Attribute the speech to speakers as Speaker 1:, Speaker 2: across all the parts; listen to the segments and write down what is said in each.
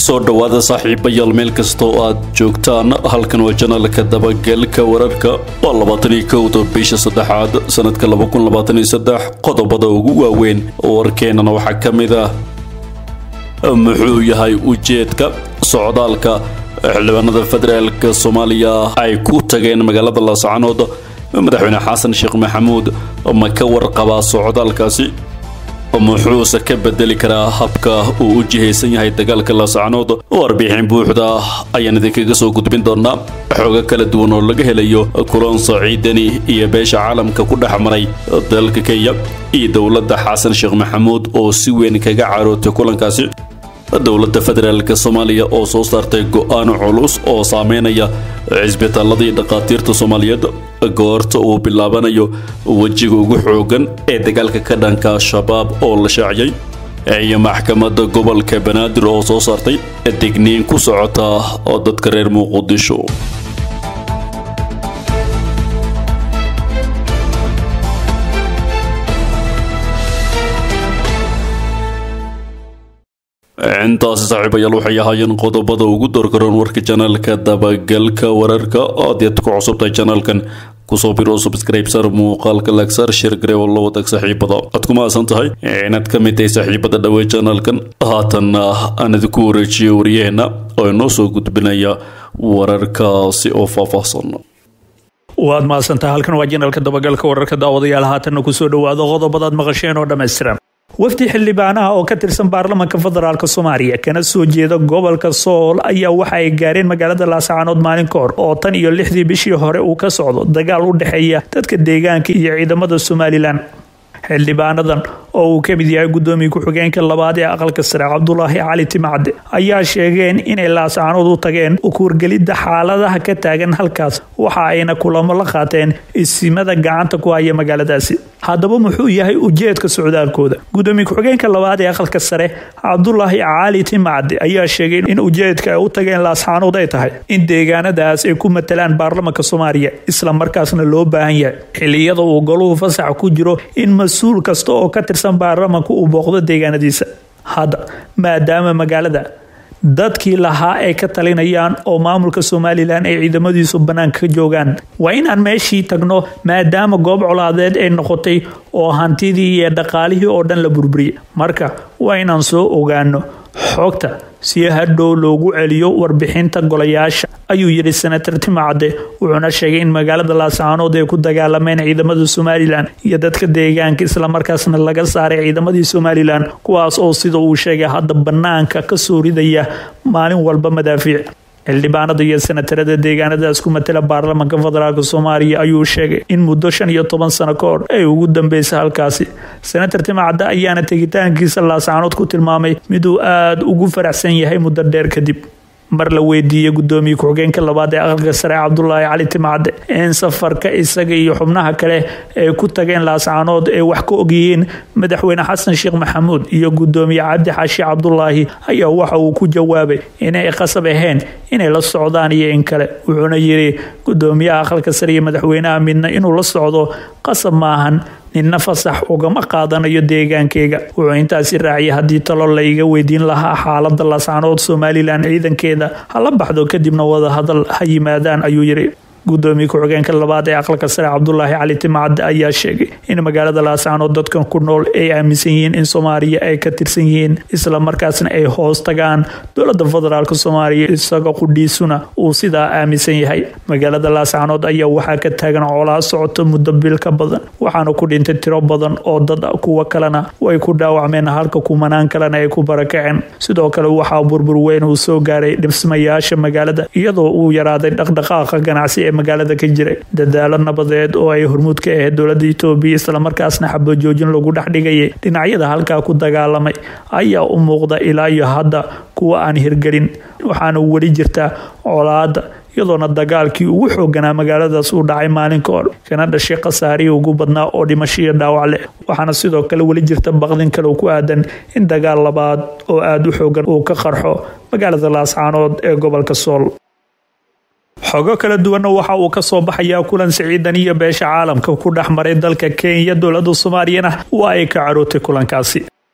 Speaker 1: soo dhowaada saaxiibayaal meel kasta oo aad joogtaan halkan waa janaalka dabagelka wararka waa labaataniyo kowda bisha saddexaad sanadka laba kun labaatan iyo saddex qodobada ugu waaweyn warkeenana waxaa ka mid ah muxuu yahay ujeedka socdaalka xildhibaanada federaalka soomaaliya ay ku tageen magaalada laascanood madaxweyne xasan sheekh maxamuud ma ka warqabaa socdaalkaasi muxuuse ka bedeli karaa habka uu u jihaysan yahay dagaalka laascanood warbixin buuxda ayaan idinkaga soo gudbin doonaa xoogo kala duwan oo laga helayo kulan saciidani iyo beesha caalamka ku dhex maray dalka kenya iyo dowladda xasan sheekh maxamuud oo si weyn kaga carootay kulankaasi dowladda federaalk soomaaliya oo soo saartay go-aan culus oo saameynaya cisbitaaladii dhakhaatiirta soomaaliyeed goorta uu bilaabanayo wejiga ugu xoogan ee dagaalka ka dhanka al-shabaab oo la shaaciyay iyo maxkamadda gobolka banaadir oo soo saartay digniin ku socota oo dadka reer muqdisho intaasi saaxiibayaal waxay ahaayeen qodobada ugu doorgaroon warka janaalka dabagalka wararka aad yaad ku cusubtahay janaalkan kusoo biro subscribe sar muuqaalka lagsar shirgare oo la wadag saaxiibada aad ku mahadsan tahay inaad ka mid tahay saaxiibada dhawey janaalkan haatanna aan idinku wareejiyo waryaheena oo inoo soo gudbinaya wararkaasi oo faahfaahsan
Speaker 2: waad mahadsantaha halkan waa janaalka dabagalka wararka daawadayaal haatanna kusoo dhawaado qodobadaad maqasheen oo dhammaystiran wafdi xildhibaanaha oo ka tirsan baarlamaanka federaalk soomaaliya kana soo jeeda gobolka sool ayaa waxa ay gaareen magaalada laascaanood maalin ka hor oo tan iyo lixdii bishii hore uu ka socdo dagaal u dhexeeya dadka deegaanka iyo ciidamada somalilan xildhibaanadan oo uu ka mid yahay gudoomiye ku-xigeenka labaad ee aqalka sare cabdulaahi cali timacde ayaa sheegeen inay laascaanood u tageen ukuurgelidda xaaladaha ka taagan halkaas waxa ayna kulamo la qaateen isimada gacanta ku haya magaaladaasi haddaba muxuu yahay ujeedka socdaalkooda gudoomiye ku-xigeenka labaad ee aqalka sare cabdulaahi cali timacde ayaa sheegay in ujeedka ay u tageen laascaanood ay tahay in deegaanadaas ay ku matalaan baarlamanka soomaaliya isla markaasna loo baahan yahay xiliyada uu goluhu fasax ku jiro in mas-uul kasta oo ka tirsan baarlamanka uu booqdo deegaanadiisa hadda maadaama magaalada dadkii lahaa ay ka talinayaan oo maamulka somalilan ay ciidamadiisu bannaanka ka joogaan waa inaan meeshii tagno maadaama goob colaadeed ay noqotay oo hantidii iyo dhaqaalihii oo dhan la burburiyay marka waa inaan soo ogaano xogta si hadhow loogu celiyo warbixinta golayaasha ayuu yidhi senator timacade wuxuuna sheegay in magaalada laascaanood ay ku dagaalameen ciidamada somalilan iyo dadka deegaanka islamarkaasna laga saaray ciidamadii somalilan kuwaas oo sida uu sheegay hadda bannaanka ka soo ridaya maalin walba madaafiic xildhibaanada iyo senatarada deegaanadaas ku matala baarlamanka federaalk soomaaliya ayuu sheegay in muddo shan iyo toban sano ka hor ay ugu dambeysay halkaasi senator timacadde ayaana tegitaankiisa laascaanood ku tilmaamay miduu aada ugu faraxsan yahay muddo dheer kadib mar la weydiiyey gudoomiye ku-xigeenka labaad ee aqalka sare cabdulaahi cali timacade in safarka isaga iyo xubnaha kale ay ku tageen laascaanood ay wax ka ogyihiin madaxweyne xasan sheekh maxamuud iyo gudoomiye cabdi xaashi cabdulaahi ayaa waxa uu ku jawaabay inay qasab ahayn inay la socdaan iyo in kale wuxuuna yidhi gudoomiyaha aqalka sare iyo madaxweynaha midna inuu la socdo qasab maahan ninna fasax ugama qaadanayo deegaankeyga wuxuu intaasi raaciyay haddii talo la iga weydiin lahaa xaalada laascaanood somalilan ciidankeeda hala baxdo kadibna wadahadal ha yimaadaan ayuu yidhi gudoomiye ku-xigeenka labaad ee aqalka sare cabdulaahi cali timacade ayaa sheegay in magaalada laascaanood dadkan ku nool ay aaminsan yihiin in soomaaliya ay ka tirsan yihiin isla markaasna ay hoos tagaan dowlada federaalk soomaaliya isaga qudhiisuna uu sidaa aaminsan yahay magaalada laascaanood ayaa waxaa ka taagan coolaa socoto muddo bil ka badan waxaana ku dhintay tiro badan oo dad kuwa kalena way ku dhaawacmeen halka kumanaan kalena ay ku barakaceen sidoo kale waxaa burbur weyn uu soo gaaray dhismayaasha magaalada iyadoo uu yaraaday dhaqdhaqaaqa ganacsi ee magaalada ka jiray dadaalo nabadeed oo ay hormuud ka ahayd dowlada itoobiya islamarkaasna xabajoojin lagu dhex dhigayay dhinacyada halkaa ku dagaalamay ayaa u muuqda ilaa iyo hadda kuwa aan hirgelin waxaana weli jirtaa colaada iyadoona dagaalkii ugu xooganaa magaaladaas uu dhacay maalin ka hor kana dhashay khasaarihii ugu badnaa oo dhimasho iyo dhaawac leh waxaana sidoo kale weli jirta baqdin kale ku aadan in dagaal labaad oo aada u xoogan uu ka qarxo magaalada laascaanood ee gobolka sool xogo kala duwanna waxa uu ka soo baxayaa kulan siciidan iyo beesha caalamka ku dhex maray dalka kenya dowlada soomaaliyana waa ay ka carootay kulankaasi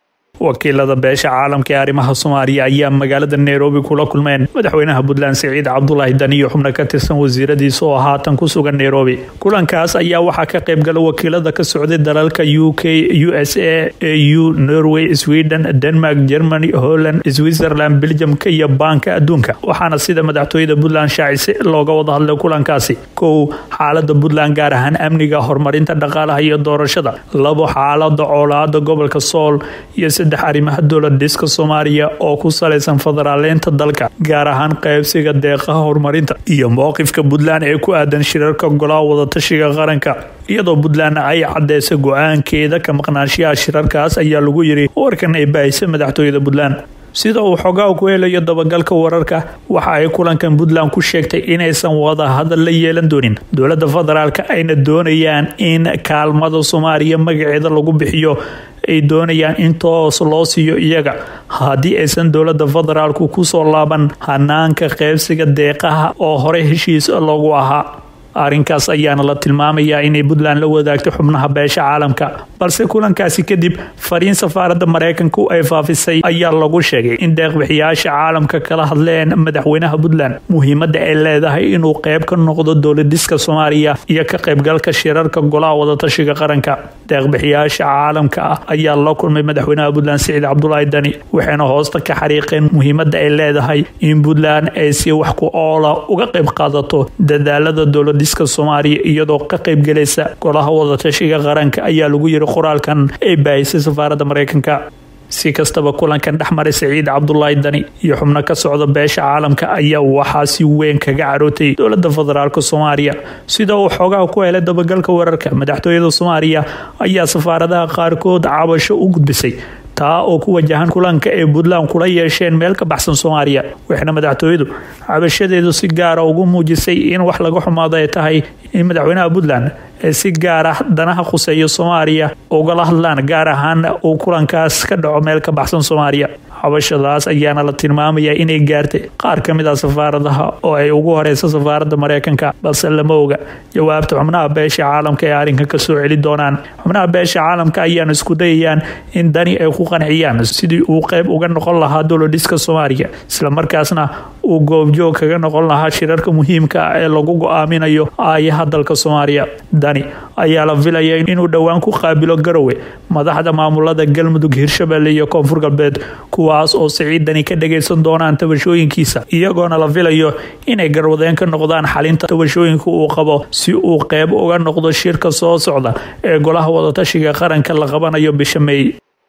Speaker 2: wakiilada beesha caalamka ee arrimaha soomaaliya ayaa magaalada nairobi kula kulmeen madaxweynaha puntland siciid cabdulaahi dani iyo xubno ka tirsan wasiiradiisa oo haatan ku sugan nairobi kulankaas ayaa waxaa ka qaybgala wakiilada ka socday dalalka u k u s a au norway sweden denmark germany holland switzerland beljamka iyo baanka adduunka waxaana sida madaxtooyada puntland shaacisay looga wada hadlay kulankaasi kow xaalada puntland gaar ahaan amniga horumarinta dhaqaalaha iyo doorashada labo xaalada coolaada gobolka sool iyo saddex arrimaha dowlad dhiska soomaaliya oo ku salaysan federaaleynta dalka gaar ahaan qaybsiga deeqaha horumarinta iyo mowqifka puntland ee ku aadan shirarka golaha wadatashiga qaranka iyadoo puntland ay cadeysay go-aankeeda ka maqnaanshiyaha shirarkaas ayaa lagu yiri warkan ay baahisa madaxtooyada puntland sida uu xogaa ku helayo dabagalka wararka waxa ay kulankan puntland ku sheegtay inaysan wada hadal la yeelan doonin dowlada federaalk ayna doonayaan in kaalmada soomaaliya magaceeda lagu bixiyo ay doonayaan in toos loo siiyo iyaga haddii aysan dowlada federaalku kusoo laaban hanaanka qeybsiga deeqaha oo horey heshiis loogu ahaa arrinkaas ayaana la tilmaamayaa inay puntland la wadaagto xubnaha beesha caalamka balse kulankaasi kadib fariin safaaradda maraykanku ay faafisay ayaa lagu sheegay in deeqbixiyaasha caalamka kala hadleen madaxweynaha puntland muhiimadda ay leedahay inuu qeyb ka noqdo dowladiska soomaaliya iyo ka qaybgalka shirarka golaha wadatashiga qaranka deeqbixiyaasha caalamka ah ayaa la kulmay madaxweynaha puntland siciid cabdulaahi dani waxayna hoosta ka xariiqeen muhiimadda ay leedahay in puntland ay si wax ku oola uga qayb qaadato dadaalada dowlad diska soomaaliya iyadoo ka qaybgelaysa golaha wadatashiga qaranka ayaa lagu yiri qoraalkan ay baahisay safaaradda maraykanka si kastaba kulankan dhexmaray saciid cabdulaahi dani iyo xubno ka socda beesha caalamka ayaa waxaa si weyn kaga carootay dowlada federaalk soomaaliya sida uu xoogaha ku helay dabagalka wararka madaxtooyada soomaaliya ayaa safaaradaha qaarkood cabasho u gudbisay taa oo ku wajahan kulanka ay puntland kula yeesheen meel ka baxsan soomaaliya waxayna madaxtooyadu cabashadeedu si gaara ugu muujisay in wax laga xumaado ay tahay in madaxweynaha puntland ee si gaar ah danaha khuseeya soomaaliya ugala hadlaan gaar ahaan uu kulankaas ka dhaco meel ka baxsan soomaaliya cabashadaas ayaana la tilmaamayaa inay gaartay qaar ka mid ah safaaradaha oo ay ugu horeysa safaaradda maraykanka balse lama oga jawaabta xubnaha beesha caalamka ee arrinkan kasoo celi doonaan xubnaha beesha caalamka ayaana isku dayayaan in dani ay ku qanciyaan sidii uu qeyb uga noqon lahaa dowladhiska soomaaliya islamarkaasna uu goobjoog kaga noqon lahaa shirarka muhiimka ah ee lagu go-aaminayo aayaha dalka soomaaliya dani ayaa la filaya inuu dhowaan ku qaabilo garowe madaxda maamulada galmudug hirshabelle iyo koonfur galbeed kuwaas oo siciidani ka dhagaysan doonaan tabashooyinkiisa iyagoona la filayo inay garwadeen ka noqdaan xalinta tabashooyinka uu qabo si uu qeyb uga noqdo shirka soo socda ee golaha wadatashiga qaranka la qabanayo bisha meey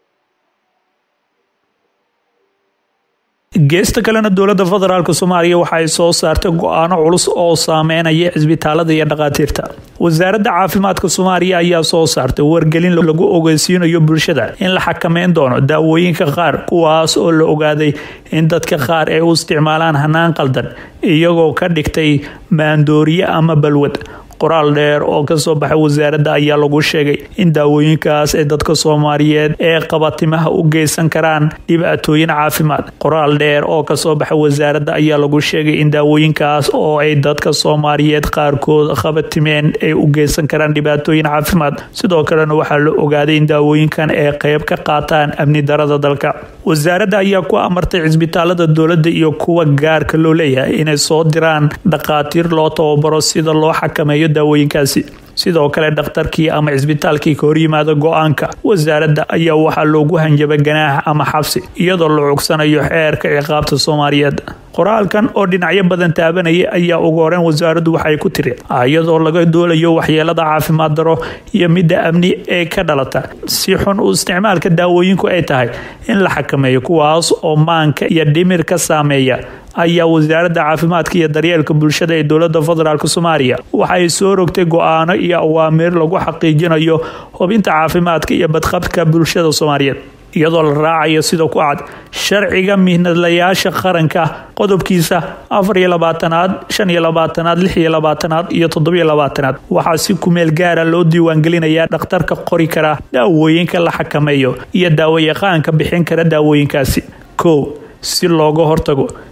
Speaker 2: geesta kalena dowlada federaalk soomaaliya waxa ay soo saartay go-aano culus oo saameynaya cisbitaalada iyo dhakhaatiirta wasaaradda caafimaadka soomaaliya ayaa soo saartay wargelin lagu ogeysiinayo bulshada in la xakameyn doono daawooyinka qaar kuwaas oo la ogaaday in dadka qaar ay u isticmaalaan hanaan qaldan iyagoo ka dhigtay maandooriye ama balwad qoraal dheer oo kasoo baxay wasaaradda ayaa lagu sheegay in daawooyinkaas ay dadka soomaaliyeed ee qabatimaha u geysan karaan dhibaatooyin caafimaad qoraal dheer oo kasoo baxay wasaaradda ayaa lagu sheegay in daawooyinkaas oo ay dadka soomaaliyeed qaarkood qabatimeen ay u geysan karaan dhibaatooyin caafimaad sidoo kalena waxaa la ogaaday in daawooyinkan ay qeyb ka qaataan amni darada dalka wasaaradda ayaa ku amartay cisbitaalada dowladda iyo kuwa gaarka loo leeyahay inay soo diraan dhakhaatiir loo tababaro sida loo xakameeyo daawooyinkaasi sidoo kale dhakhtarkii ama cisbitaalkii ka horyimaada go-aanka wasaaradda ayaa waxaa loogu hanjabay ganaax ama xabsi iyadoo la cugsanayo xeerka ciqaabta soomaaliyeed qoraalkan oo dhinacyo badan taabanaya ayaa ugu horeyn wasaaraddu waxay ku tiri iyadoo laga doolayo waxyeelada caafimaad daro iyo midda amni ee ka dhalata si xun u isticmaalka daawooyinku ay tahay in la xakameeyo kuwaas oo maanka iyo dhimir ka saameeya ayaa wasaaradda caafimaadka iyo daryeelka bulshada ee dowlada federaalk soomaaliya waxay soo rogtay go-aano iyo awaamiir lagu xaqiijinayo hubinta caafimaadka iyo badqabka bulshada soomaaliyeed iyadoo la raacayo sida ku cad sharciga mihnadlayaasha qaranka qodobkiisa afar iyo labaatanaad shan iyo labaatanaad lix iyo labaatanaad iyo toddobiyo labaatanaad waxaa si kumeel gaara loo diiwaangelinayaa dhakhtarka qori kara daawooyinka la xakameeyo iyo daawayaqaanka bixin kara daawooyinkaasi kow si looga hortago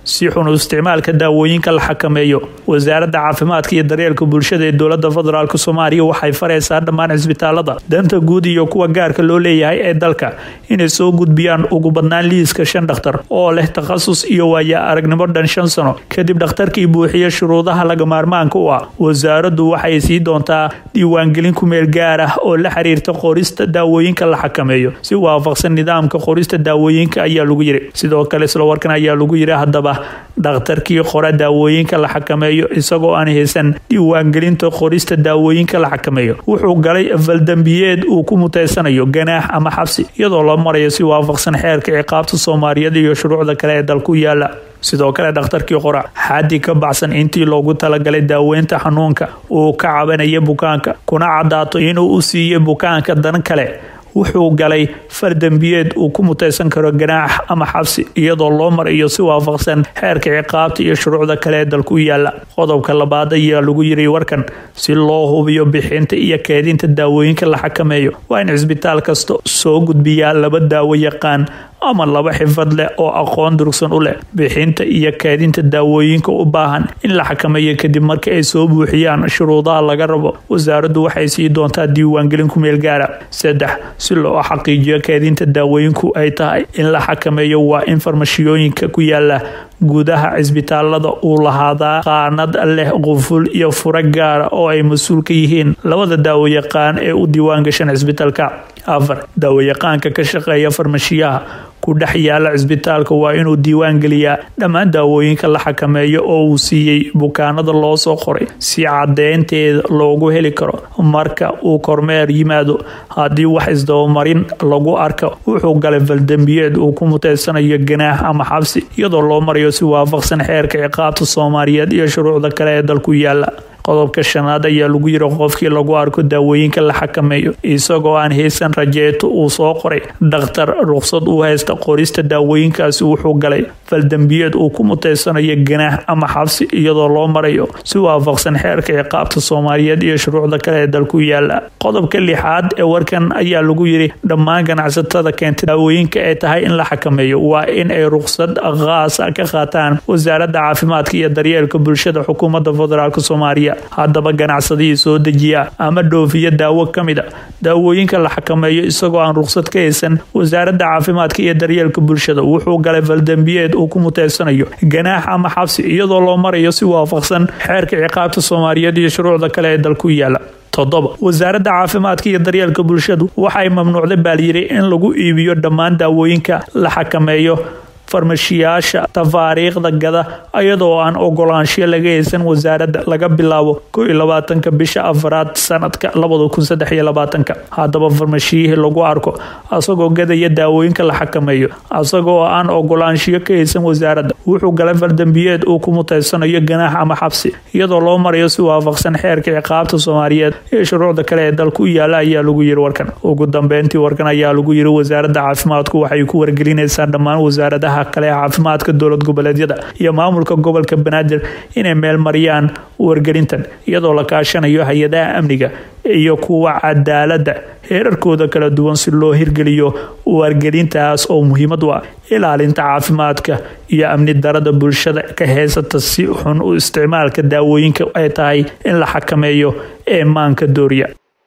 Speaker 2: si xun u isticmaalka daawooyinka la xakameeyo wasaaradda caafimaadka iyo daryeelka bulshada ee dowlada federaalk soomaaliya waxay fareysaa dhammaan cisbitaalada danta guud iyo kuwa gaarka loo leeyahay ee dalka inay soo gudbiyaan ugu badnaan liiska shan dhakhtar oo leh takhasus iyo waaya aragnimo dhan shan sano kadib dhakhtarkii buuxiya shuruudaha laga maarmaanka u ah wasaaraddu waxay sii doontaa diiwaangelin kumeel gaar ah oo la xiriirta qorista daawooyinka la xakameeyo si waafaqsan nidaamka qorista daawooyinka ayaa lagu yiri sidoo kale isla warkan ayaa lagu yiri haddaba dhakhtarkii qora daawooyinka la xakameeyo isagoo aan haysan diiwaangelinta qorista daawooyinka la xakameeyo wuxuu galay faldambiyeed uu ku muteysanayo ganaax ama xabsi iyadoo loo marayo si waafaqsan xeerka ciqaabta soomaaliyeed iyo shuruucda kale ee dalku yaala sidoo kale dhakhtarkii qora xaddi ka baxsan intii loogu talagalay daaweynta xanuunka uu ka cabanaya bukaanka kuna cadaato inuu u siiyey bukaanka dan kale wuxuu galay fardambiyeed uu ku muteysan karo ganaax ama xabsi iyadoo loo marayo si waafaqsan xeerka ciqaabta iyo shuruucda kale ee dalku yaala qodobka labaad ayaa lagu yiri warkan si loo hubiyo bixinta iyo keedinta daawooyinka la xakameeyo waa in cisbitaal kasta soo gudbiyaa laba daawo yaqaan ama laba xifad leh oo aqoon durugsan u leh bixinta iyo keedinta daawooyinka u baahan in la xakameeyo kadib marka ay soo buuxiyaan shuruudaha laga rabo wasaaraddu waxay sii doontaa diiwaangelin ku meel gaara saddex si loo xaqiijiyo keedinta daawooyinku ay tahay in la xakameeyo waa in farmashiyooyinka ku yaala gudaha cisbitaalada uu lahaadaa qaanad leh quful iyo furo gaara oo ay mas-uul ka yihiin labada daawayaqaan ee u diiwaangashan cisbitaalka afar daawayaqaanka ka shaqeeya farmashiyaha ku dhex yaala cisbitaalka waa inuu diiwaan geliyaa dhammaan daawooyinka la xakameeyo oo uu siiyey bukaanada loo soo qoray si cadeynteeda loogu heli karo marka uu kormeer yimaado haddii wax isdabamarin lagu arko wuxuu galay faldambiyeed uu ku muteysanayo ganaax ama xabsi iyadoo loo marayo si waafaqsan xeerka ciqaabta soomaaliyeed iyo shuruucda kale ee dalku yaala qodobka shanaad ayaa lagu yiri qofkii lagu arko daawooyinka la xakameeyo isagoo aan haysan rajeeto uu soo qoray dhakhtar ruqsad u haysta qorista daawooyinkaasi wuxuu galay faldambiyeed uu ku muteysanayo ganaax ama xabsi iyadoo loo marayo si waafaqsan xeerka ciqaabta soomaaliyeed iyo shuruucda kale ee dalku yaala qodobka lixaad ee warkan ayaa lagu yiri dhammaan ganacsatada keentay daawooyinka ay tahay in la xakameeyo waa in ay ruqsad khaasa ka qaataan wasaaradda caafimaadka iyo daryeelka bulshada xukuumadda federaalk soomaaliya haddaba ganacsadihii soo dejiya ama dhoofiya daawo ka mid a daawooyinka la xakameeyo isagoo aan ruqsad ka haysan wasaaradda caafimaadka iyo daryeelka bulshada wuxuu galay faldambiyeed uu ku muteysanayo ganaax ama xabsi iyadoo loo marayo si waafaqsan xeerka ciqaabta soomaaliyeed iyo shuruucda kale ee dalku yaala toddoba wasaaradda caafimaadka iyo daryeelka bulshadu waxay mamnuucday baalyiri in lagu iibiyo dhammaan daawooyinka la xakameeyo farmashiyaasha tafaariikhda gada iyadoo aan ogolaansho laga haysan wasaaradda laga bilaabo ko iyo labaatanka bisha afaraad sanadka labada kun saddex iyo labaatanka haddaba farmashiyihii lagu arko asagoo gadaya daawooyinka la xakameeyo asagoo aan ogolaanshiyo ka haysan wasaaradda wuxuu galay faldambiyeed uu ku muteysanayo ganaax ama xabsi iyadoo loo marayo si waafaqsan xeerka ciqaabta soomaaliyeed ee shuruucda kale ee dalku yaala ayaa lagu yiri warkan ugu dambeyntii warkan ayaa lagu yiri wasaaradda caafimaadku waxay ku wargelinaysaa dhammaan wasaaradaha kale ee caafimaadka dowlad goboleedyada iyo maamulka gobolka banaadir inay meel mariyaan wargelintan iyadoo la kaashanayo hay-adaha amniga iyo kuwa cadaaladda heerarkooda kala duwan si loo hirgeliyo wargelintaas oo muhiimad u ah ilaalinta caafimaadka iyo amni darada bulshada ka heysata si xun u isticmaalka daawooyinka ay tahay in la xakameeyo ee maanka dooriya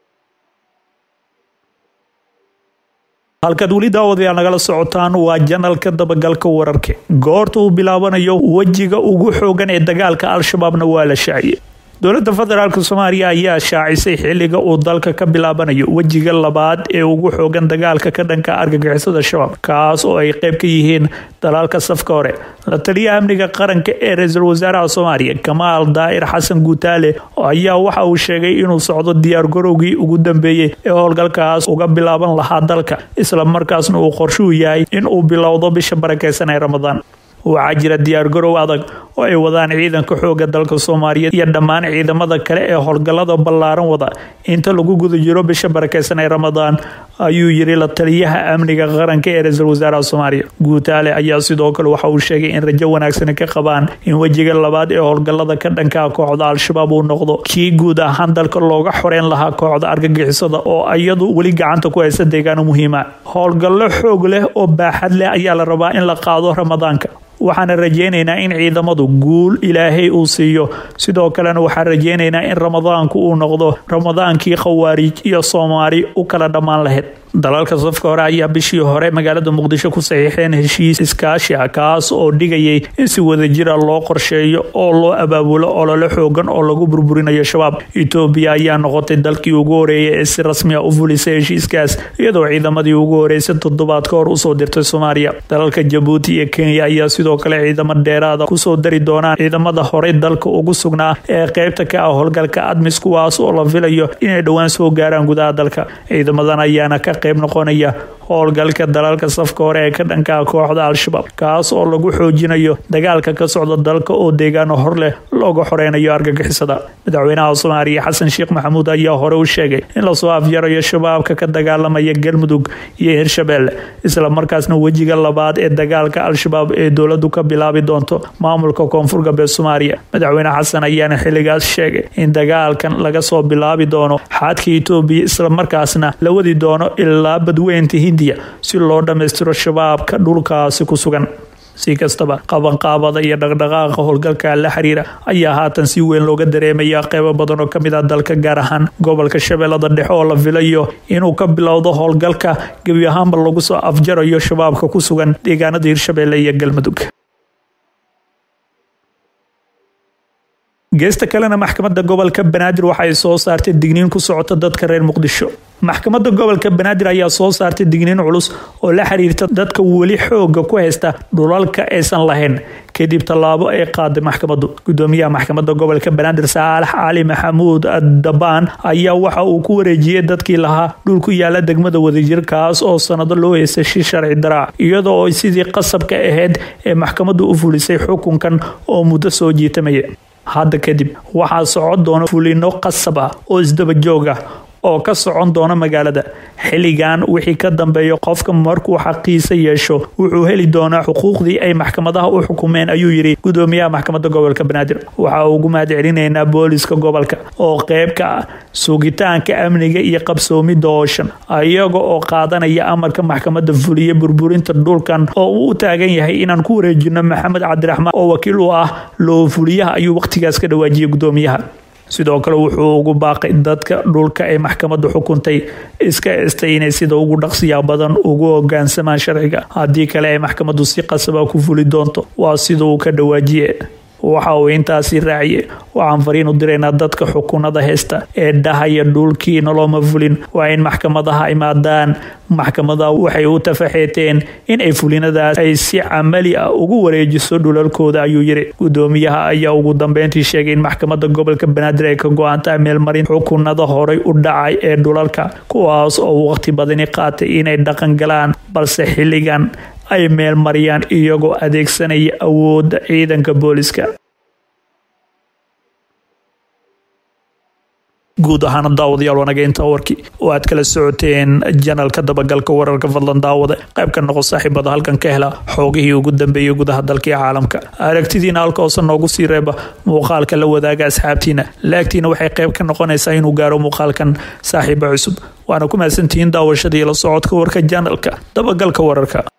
Speaker 2: halkaad weli daawadayaal nagala socotaan waa janalka dabagalka wararka goorta uu bilaabanayo wejiga ugu xoogan ee dagaalka al-shabaabna waa la shaaciyey dowladda federaalk soomaaliya ayaa shaacisay xiliga uu dalka ka bilaabanayo wejiga labaad ee ugu xoogan dagaalka ka dhanka argagixisada shabaab kaas oo ay qayb ka yihiin dalaalka safka hore la taliyaha amniga qaranka ee ra-iisul wasaaraha soomaaliya kamaal daa'ir xasan guutaale ayaa waxa uu sheegay inuu socdo diyaargarowgii ugu dambeeyey ee howlgalkaas uga bilaaban lahaa dalka isla markaasna uu qorshuu yahay in uu bilowdo bisha barakeysan ee ramadaan waxaa jira diyaargarow adag oo ay wadaan ciidanka xooga dalka soomaaliyeed iyo dhammaan ciidamada kale ee howlgallada ballaaran wada inta lagu guda jiro bisha barakeysan ee ramadaan ayuu yiri la taliyaha amniga qaranka ee ra-iisul wasaaraha soomaaliya guutaale ayaa sidoo kale waxa uu sheegay in rajo wanaagsan ka qabaan in wejiga labaad ee howlgallada ka dhanka kooxda al-shabaab uu noqdo kii guud ahaan dalka looga xoreyn lahaa kooxda argagixisada oo iyadu weli gacanta ku haysa deegaano muhiima howlgallo xoog leh oo baaxad leh ayaa la rabaa in la qaado ramadaanka waxaana rajeynaynaa in ciidamadu guul ilaahay uu siiyo sidoo kalena waxaan rajeynaynaa in ramadaanku uu noqdo ramadaankii khawaariij iyo soomaali u kala dhammaan lahayd dalalka safka hore ayaa bishii hore magaalada muqdisho ku saxiixeen heshiis iskaashi ah kaas oo dhigayay in si wadajira loo qorsheeyo oo loo abaabulo olole xoogan oo lagu burburinayo shabaab etoobiya ayaa noqotay dalkii ugu horeeyay ee si rasmi a u fulisay heshiiskaas iyadoo ciidamadii ugu horeysay toddobaad ka hor usoo dirtay soomaaliya dalalka jabuuti iyo kenya ayaa sidoo kale ciidamo dheeraada kusoo dari doonaan ciidamada horey dalka ugu sugnaa ee qeybta ka ah howlgalka admis kuwaas oo la filayo inay dhowaan soo gaaraan gudaha dalka ciidamadan ayaana ka qayb noqonaya howlgalka dalalka safka hore ee ka dhankaa kooxda al-shabaab kaas oo lagu xoojinayo dagaalka ka socda dalka oo deegaano hor leh looga xoreynayo argagixisada madaxweynaha soomaaliya xasan sheekh maxamuud ayaa hore u sheegay in lasoo afjarayo shabaabka ka dagaalamaya galmudug iyo hirshabeelle islamarkaasna wejiga labaad ee dagaalka al-shabaab ee dowladu ka bilaabi doonto maamulka koonfur galbeed soomaaliya madaxweyne xasan ayaana xilligaas sheegay in dagaalkan laga soo bilaabi doono xaadka etoobiya islamarkaasna la wadi doono ilaa badweynta hindiya si loo dhammaystiro shabaabka dhulkaasi ku sugan si kastaba qabanqaabada iyo dhaqdhaqaaqa howlgalka la xiriira ayaa haatan si weyn looga dareemaya qeybo badan oo kamid ah dalka gaar ahaan gobolka shabeellada dhexe oo la filayo inuu ka bilowdo howlgalka gebi ahaanba lagu soo afjarayo shabaabka ku sugan deegaanada hirshabeelle iyo galmudug geesta kalena maxkamadda gobolka banaadir waxa ay soo saartay digniin ku socota dadka reer muqdisho maxkamadda gobolka banaadir ayaa soo saartay digniin culus oo la xiriirta dadka weli xooga ku haysta dhulalka aysan lahayn kadib tallaabo ay qaaday maxkamaddu gudoomiyaha maxkamadda gobolka banaadir saalax cali maxamuud dabaan ayaa waxa uu ku wareejiyey dadkii lahaa dhul ku yaala degmada wadajir kaas oo sanado loo heystay shi sharci daraac iyadoo ay sidii qasabka ahayd ee maxkamaddu u fulisay xukunkan oo muddo soo jiitamaya hadda kadib waxaa socon doona fulino qasab ah oo isdaba joog ah oo ka socon doona magaalada xilligan wixii ka dambeeya qofka markuu xaqiisa yeesho wuxuu heli doonaa xuquuqdii ay maxkamadaha u xukumeen ayuu yidhi gudoomiyaha maxkamadda gobolka banaadir waxaa ugu mahad celinaynaa booliska gobolka oo qeyb ka ah sugitaanka amniga iyo qabsoomidda ooshan iyaga oo qaadanaya amarka maxkamadda fuliya burburinta dhulkan oo uu u taagan yahay inaan ku wareejino maxamed cabdiraxmaan oo wakiil u ah loo fuliyaha ayuu wakhtigaas ka dhawaajiyay gudoomiyaha sidoo kale wuxuu ugu baaqay dadka dhulka ay maxkamaddu xukuntay iska estay inay sida ugu dhaqsiya badan ugu hogaansamaan sharciga haddii kale ay maxkamaddu si qasaba ku fuli doonto waa sida uu ka dhawaajiye waxa uu intaasi raaciye waxaan fariin u diraynaa dadka xukunada heysta ee dhahaya dhulkii noloma fulin waa in maxkamadaha imaadaan maxkamadaha waxay u tafaxeeteen in ay fulinadaas ay si camali ah ugu wareejiso dhulalkooda ayuu yiri gudoomiyaha ayaa ugu dambeyntii sheegay in maxkamadda gobolka banaadir ay ka go-aantahay meelmarin xukunada horay u dhacay ee dhulalka kuwaas oo waqti badani qaatay inay dhaqan galaan balse xilligan ay meelmariyaan iyagoo adeegsanaya awoodda ciidanka booliska guud ahaana daawadayaal wanaga intaa warkii oo aad kala socoteen janalka dabagalka wararka fadlan daawada qayb ka noqo saaxiibada halkan ka hela xoogihii ugu dambeeyay gudaha dalka iyo caalamka aragtidiina halka hoose noogu sii reeba muuqaalka la wadaaga asxaabtiina laagtiina waxay qayb ka noqonaysaa inuu gaaro muuqaalkan saaxiiba cusub waana ku mahadsantihiin daawashada iyo la socodka warka janalka dabagalka wararka